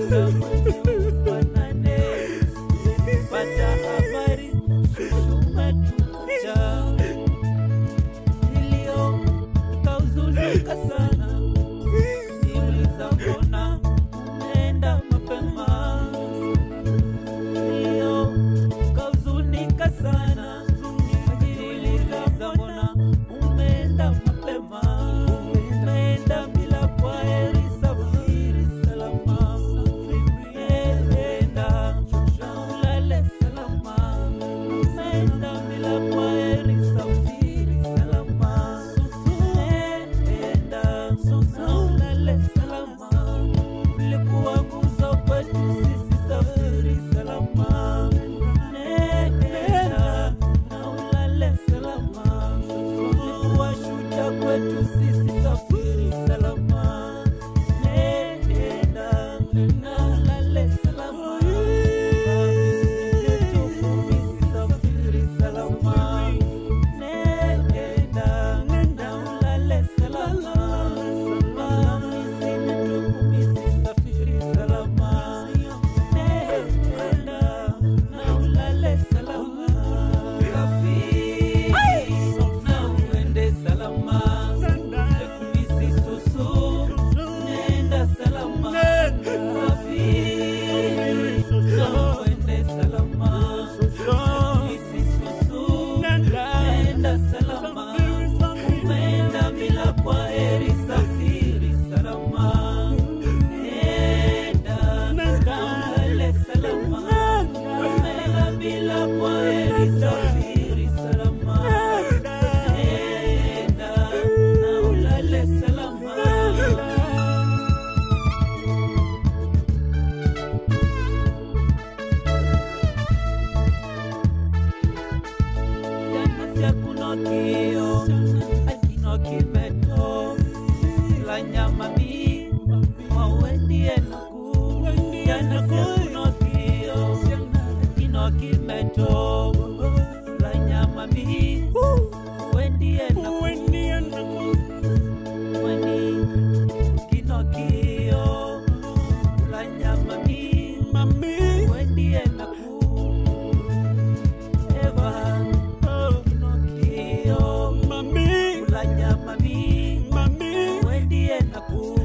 Hata mwezi wa nane pata habari shushu umetuacha. Nilio nikahuzunika sana, niuliza mbona umeenda mapema. Nilio nikahuzunika sana, niuliza mbona umeenda mapema. Umeenda bila kwaheri, safiri salama, enda na ulale salama. Umeenda bila kwaheri, safiri salama, enda na ulale salama. Ulikuwa nguzo kwetu sisi, safiri salama, enda na ulale salama. Ulikuwa shujaa kwetu sisi, safiri salama, enda na ulale salama. Tumisi safiri salama, nenda na ulale salama. Tumisi tumisi safiri salama, nenda na ulale salama. Safiri na uende salama, tumisi susu, nenda salama. Safiri na uende salama, tumisi susu, nenda salama. Umeenda bila kwaheri, safiri salama, nenda na ulale salama. Umeenda bila kwaheri, safiri salama, nenda na ulale salama. Jana sia kunokio, akinokio meto, la nyama mi, mawendie naku. Jana sia kunokio, akinokio meto, la nyama mi, mawendie naku. Weni, kinokio, la nyama mi, mawendie naku. Eva, kinokio, la nyama mi, wendie naku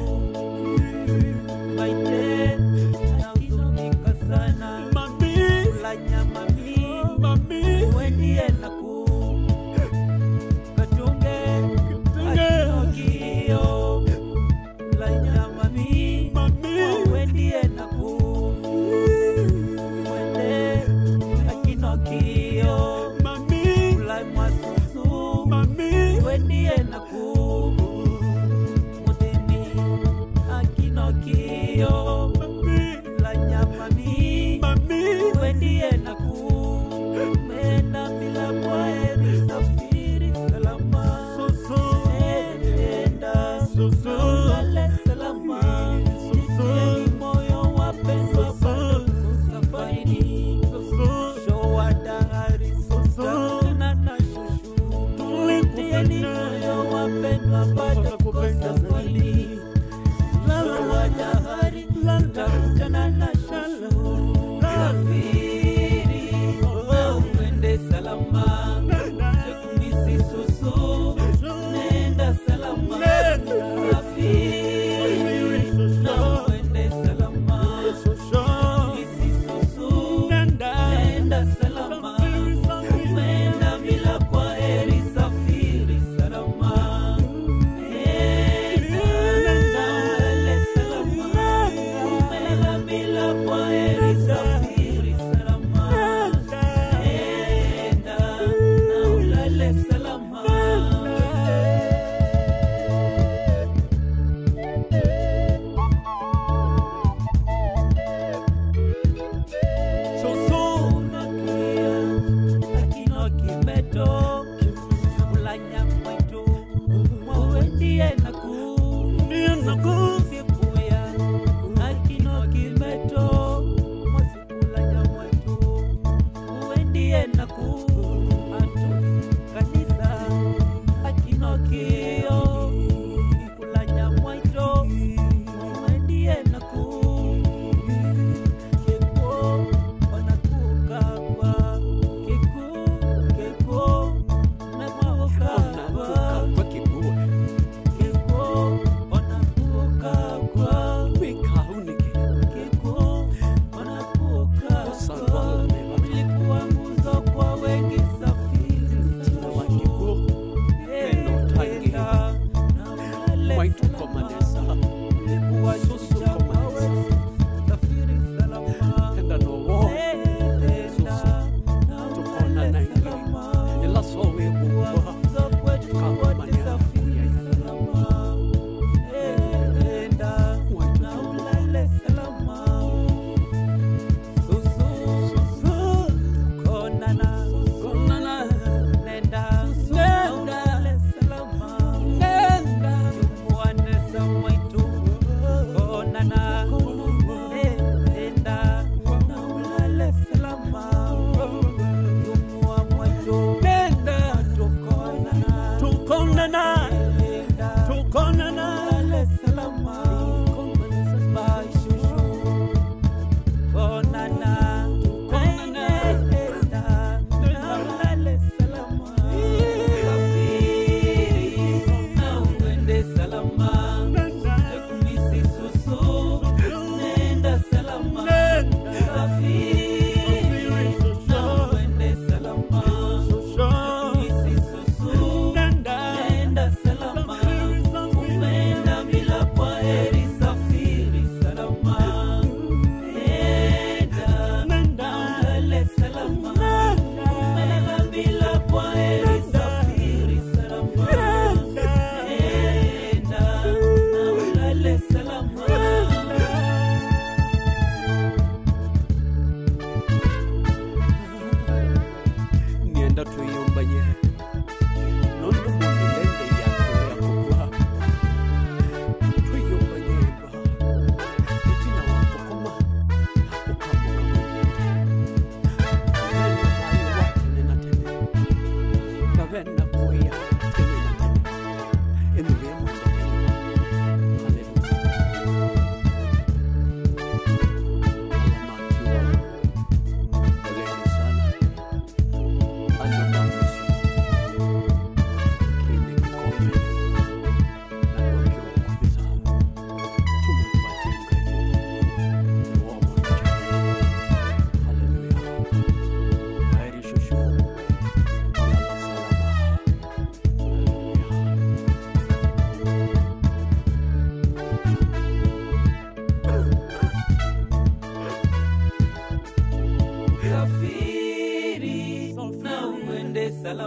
maite nahuzunika sana la nyama mi wendie naku katunge akinokio la nyama mi wendie naku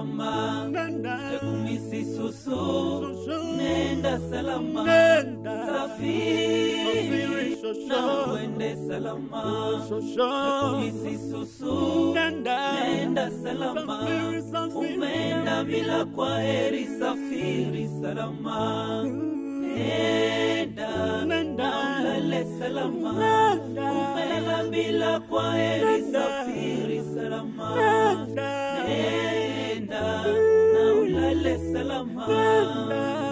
salama nenda kumisi susu Susu. nenda salama Nenda. safiri Safiri shosho. na uende salama Shosho. kumisi susu Nenda. nenda salama Safiri, safiri. umeenda bila kwa heri safiri salama nenda Nenda. na ulale salama Nenda. umeenda bila kwa heri Nenda. safiri salama Nenda. nenda na ulale salama Nenda.